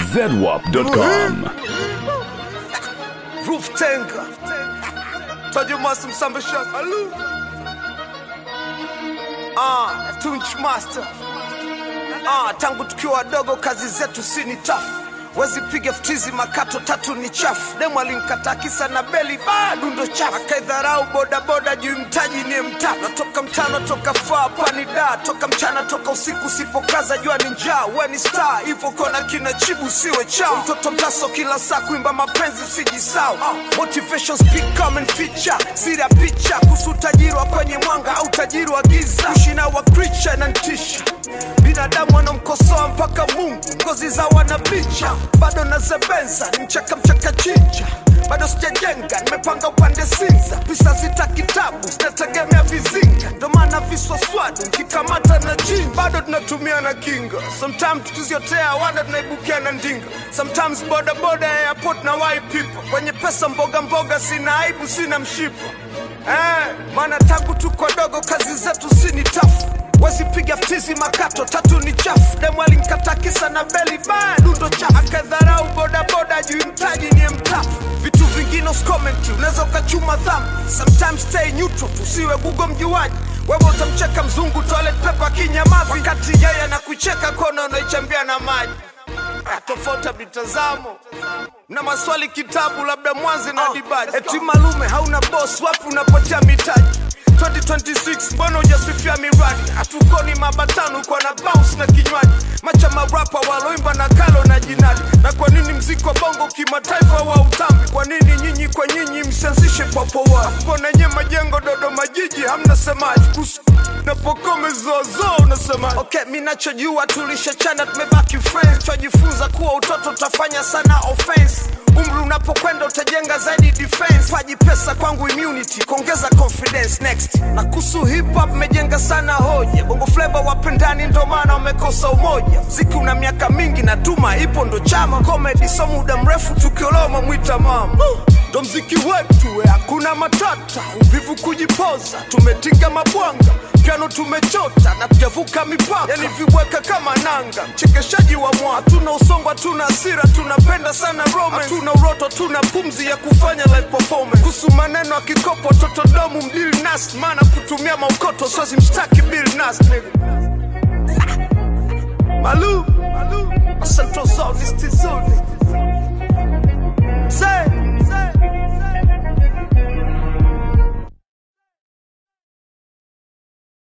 zedwap.com. Roof Tenga Tajumasa Msambasha Alu Ah, Tunch Master Ah, tangu tukiwa wadogo kazi zetu si ni tafu wezi piga ftizi makato tatu ni chafu demu alinkata kisa na beli bado ndo chafu akaidharau bodaboda juu mtaji ni mtatu natoka mtano toka faa pani da toka mchana toka usiku usipokaza jua ni njaa we ni star hivyo kona kina chibu siwe chao mtoto mtaso kila saa kuimba mapenzi usijisau motivation speak come and feature siri ya picha kuhusu utajiri wa kwenye mwanga au utajiri wa giza ushina wa creature na ntisha binadamu wanamkosoa mpaka mungu ngozi za wanapicha bado nazebenza ni mchaka mchaka chicha bado sijajenga nimepanga upande sinza pisa zita kitabu zinategemea vizinga ndo maana viswaswadu nkikamata na jini bado tunatumia na kinga sometimes tuziotea wanda tunaibukia na ndinga sometimes bodaboda airport na wai people kwenye pesa mboga mboga sina aibu sina mshipa eh, maana tangu tuko dogo kazi zetu si ni tafu wasipiga ftizi makato tatu ni chafu demu alinkata kisa na beli bado ndo chafu akadharau bodaboda juu mtaji ni mtafu vitu vingine uskomenti unaweza ukachuma dhambi sometimes stay neutral tusiwe gugo mjuaji wewe utamcheka mzungu toilet paper kinyamavi wakati yeye anakucheka kona unaichambia na maji Ah, tofauti ya mitazamo na maswali kitabu labda mwanzi na dibaji eti malume hauna boss wapi unapotea mitaji 2026 mbona ujasifia miradi hatukoni mabatano kwa na bounce na kinywaji macha marapa waloimba na kalo na jinadi na kwa nini mziki wa bongo kimataifa wa utambi kwa nini nyinyi kwa nyinyi msianzishe papowa mbona nye majengo dodoma jiji hamna semaji kuhusu napokome zozo unasema okay mi nachojua tulishachana tumebaki friends twajifunza kuwa utoto utafanya sana offense umri unapokwenda utajenga zaidi defense paji pesa kwangu immunity kuongeza confidence next na kuhusu hip hop mejenga sana hoja bongo flavor wapendani ndo maana wamekosa umoja mziki una miaka mingi na tuma ipo ndo chama comedy so muda mrefu tukioloma mwita mama ndo mziki wetu we, hakuna matata uvivu kujipoza tumetinga mabwanga piano tumechota na tujavuka mipaka yani viweka kama nanga mchekeshaji wa mwa hatuna usongo hatuna hasira tunapenda sana rome hatuna uroto hatuna pumzi ya kufanya live performance kuhusu maneno ya kikopo totodomu mdili nas maana kutumia maukoto sozi mshtaki bill nas nigga. malu malu asantozonistizoni Say